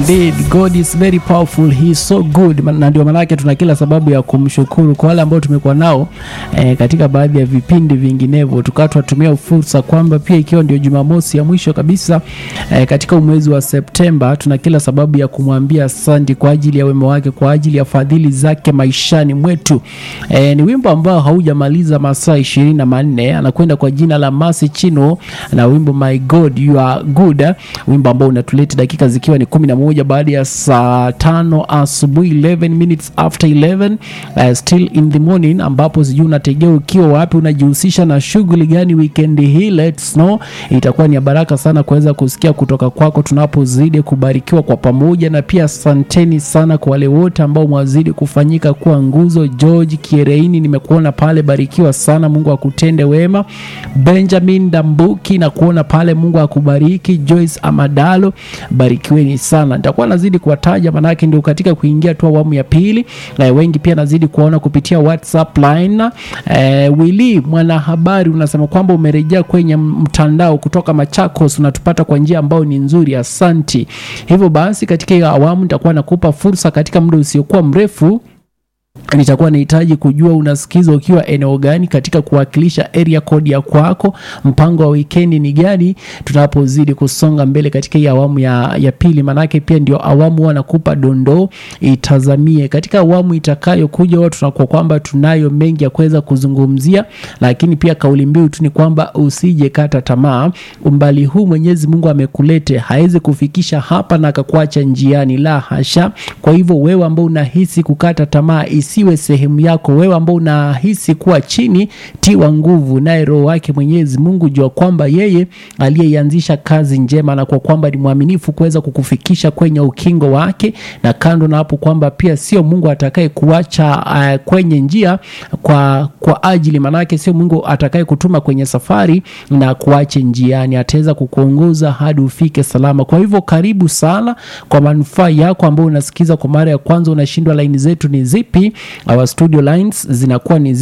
Indeed, God is very powerful. He is so good. Na ndio maanake tuna kila sababu ya kumshukuru kwa wale ambao tumekuwa nao eh, katika baadhi ya vipindi vinginevyo, tukawa tunatumia fursa kwamba pia ikiwa ndio Jumamosi ya mwisho kabisa eh, katika mwezi wa Septemba, tuna kila sababu ya kumwambia asante kwa ajili ya wema wake, kwa ajili ya fadhili zake maishani mwetu. Eh, ni wimbo ambao haujamaliza masaa ishirini na manne anakwenda kwa jina la Mercy Chino na wimbo My God You Are Good, wimbo ambao unatuleta dakika zikiwa ni kumi na moja baada ya saa tano asubuhi 11 minutes after 11 uh, still in the morning, ambapo sijui unategea ukiwa wapi, unajihusisha na shughuli gani weekend hii, let's know. Itakuwa ni ya baraka sana kuweza kusikia kutoka kwako tunapozidi kubarikiwa kwa pamoja, na pia asanteni sana kwa wale wote ambao mwazidi kufanyika kuwa nguzo. George Kiereini, nimekuona pale, barikiwa sana, Mungu akutende wema. Benjamin Dambuki na kuona pale, Mungu akubariki. Joyce Amadalo, barikiweni sana. Nitakuwa nazidi kuwataja manake ndio katika kuingia tu awamu ya pili, na wengi pia nazidi kuwaona kupitia WhatsApp line. Eh, Willy mwanahabari unasema kwamba umerejea kwenye mtandao kutoka Machakos, unatupata kwa njia ambayo ni nzuri, asanti. Hivyo basi katika hiyo awamu nitakuwa nakupa fursa katika muda usiokuwa mrefu nitakuwa nahitaji kujua unasikiza ukiwa eneo gani katika kuwakilisha area code ya kwako. Mpango wa wikendi ni gani tunapozidi kusonga mbele katika hii awamu ya, ya pili, manake pia ndio awamu huwa nakupa dondoo itazamie. Katika awamu itakayokuja huwa tunakuwa kwamba tunayo mengi ya kuweza kuzungumzia, lakini pia kauli mbiu tu ni kwamba usije kata tamaa. Umbali huu Mwenyezi Mungu amekulete hawezi kufikisha hapa na akakuacha njiani, la hasha. Kwa hivyo wewe ambao unahisi kukata tamaa isiwe sehemu yako. Wewe ambao unahisi kuwa chini, tiwa nguvu naye Roho wake Mwenyezi Mungu, jua kwamba yeye aliyeianzisha kazi njema na kwa kwamba ni mwaminifu kuweza kukufikisha kwenye ukingo wake, na kando na hapo kwamba pia sio Mungu atakaye kuacha uh, kwenye njia kwa, kwa ajili manake sio Mungu atakaye kutuma kwenye safari na kuache njiani, ataweza kukuongoza hadi ufike salama. Kwa hivyo karibu sana, kwa manufaa yako ambao unasikiza kwa mara ya kwanza, unashindwa laini zetu ni zipi? Our studio lines zinakuwa ni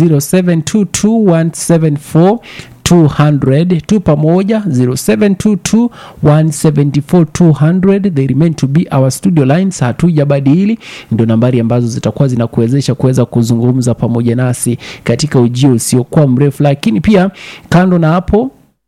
0722174200 tu pamoja 0722174200 they remain to be our studio lines, hatujabadili. Ndio nambari ambazo zitakuwa zinakuwezesha kuweza kuzungumza pamoja nasi katika ujio usiokuwa mrefu, lakini pia kando na hapo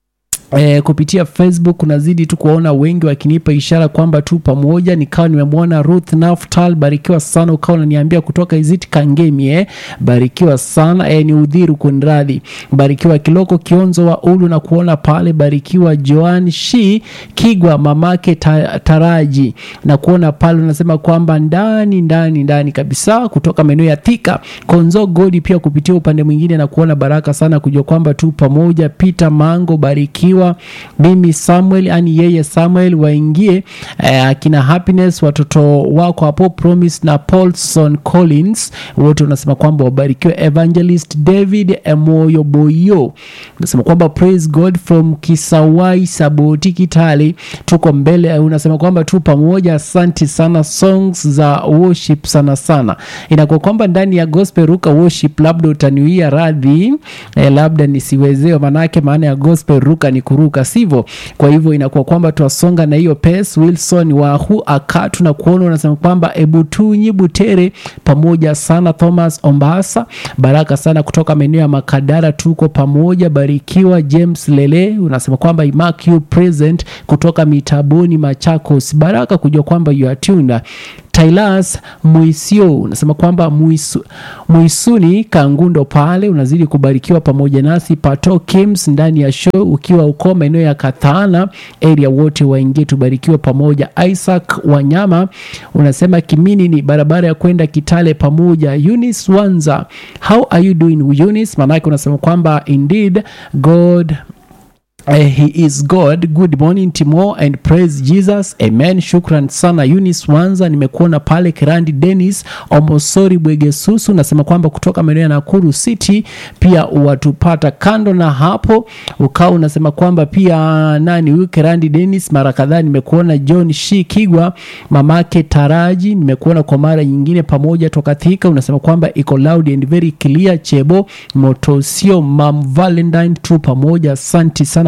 E, kupitia Facebook unazidi tu kuwaona wengi wakinipa ishara kwamba tu pamoja. Nikawa nimemwona Ruth Naftal, barikiwa sana. Ukawa unaniambia kutoka Izit Kangemi, eh, barikiwa sana. E, ni udhiru kunradhi, barikiwa Kiloko Kionzo wa Ulu na kuona pale, barikiwa Joan Shi Kigwa mamake ta, Taraji na kuona pale, unasema kwamba ndani ndani ndani kabisa kutoka maeneo ya Thika Konzo Godi, pia kupitia upande mwingine na kuona baraka sana kujua kwamba tu pamoja. Peter Mango barikiwa mimi Samuel ani yeye Samuel waingie akina eh, Happiness watoto wako hapo Promise na Paulson Collins wote unasema kwamba wabarikiwe. Evangelist David Emoyo Boyo unasema kwamba praise God from Kisawai Saboti Kitale, tuko mbele. Unasema kwamba tu pamoja, asante sana. Songs za worship sana sana inakuwa kwamba ndani ya gospel ruka worship, labda utaniwia radhi eh, labda nisiwezewe, manake maana ya gospel ruka ni kuruka sivyo? Kwa hivyo inakuwa kwamba twasonga na hiyo pace. Wilson wahu akatu na kuona unasema kwamba ebutunyi butere pamoja sana. Thomas Ombasa baraka sana kutoka maeneo ya Makadara, tuko pamoja, barikiwa. James Lele unasema kwamba mark you present kutoka Mitaboni Machakos, baraka kujua kwamba you are tuned. Tailas Muisio unasema kwamba muisu, Muisuni Kangundo pale unazidi kubarikiwa pamoja nasi. Pato Kims ndani ya show ukiwa uko maeneo ya Kathana area, wote waingie tubarikiwe pamoja. Isaac Wanyama unasema Kimini ni barabara ya kwenda Kitale pamoja. Eunice Wanza, how are you doing Eunice? Maanake unasema kwamba indeed God Uh, he is God. Good morning Timo and praise Jesus. Amen. Shukran sana Eunice Wanza, nimekuona pale. Kirandi Dennis Omosori Bwegesusu nasema kwamba kutoka maeneo ya Nakuru City pia watupata. Kando na hapo ukao unasema kwamba pia nani huyu Kirandi Dennis, mara kadhaa nimekuona. John Shi Kigwa mamake Taraji nimekuona kwa mara nyingine pamoja toka Thika, unasema kwamba iko loud and very clear. Chebo Motosio Mam Valentine tu pamoja, asante sana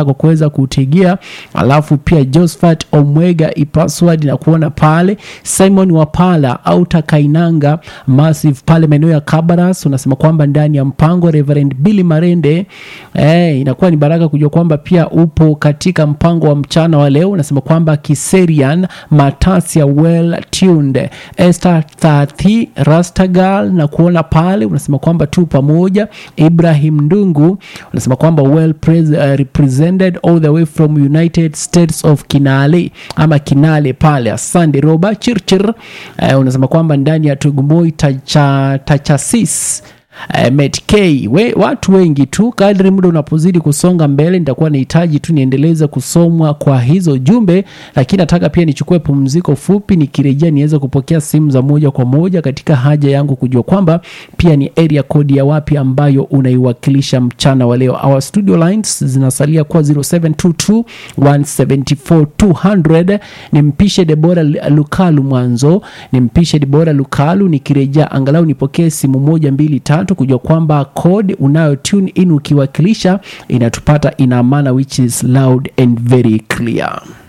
kwa kuweza kutegea alafu pia Josephat Omwega ipaswad na kuona pale Simon Wapala au Takainanga Massive pale maeneo ya Kabaras unasema kwamba ndani ya mpango Reverend Billy Marende eh, inakuwa ni baraka kujua kwamba pia upo katika mpango wa mchana wa leo unasema kwamba Kiserian Matasia well tuned Esther Thati Rastagal na kuona pale unasema kwamba tu pamoja Ibrahim Ndungu unasema kwamba well pres, uh, represented all the way from United States of Kinale ama Kinale pale asante Roba Chirchir uh, unasema kwamba ndani ya Tugumoi tacha, Tachasis Uh, Met K we, watu wengi tu. Kadri muda unapozidi kusonga mbele, nitakuwa nahitaji tu niendeleze kusomwa kwa hizo jumbe, lakini nataka pia nichukue pumziko fupi, nikirejea niweze kupokea simu za moja kwa moja katika haja yangu kujua kwamba pia ni area code ya wapi ambayo unaiwakilisha mchana wa leo. Our studio lines zinasalia kuwa 0722 174 200. Nimpishe Debora Lukalu mwanzo, nimpishe Debora Lukalu, nikirejea angalau nipokee simu moja mbili tatu kujua kwamba code unayo tune in ukiwakilisha inatupata ina maana which is loud and very clear.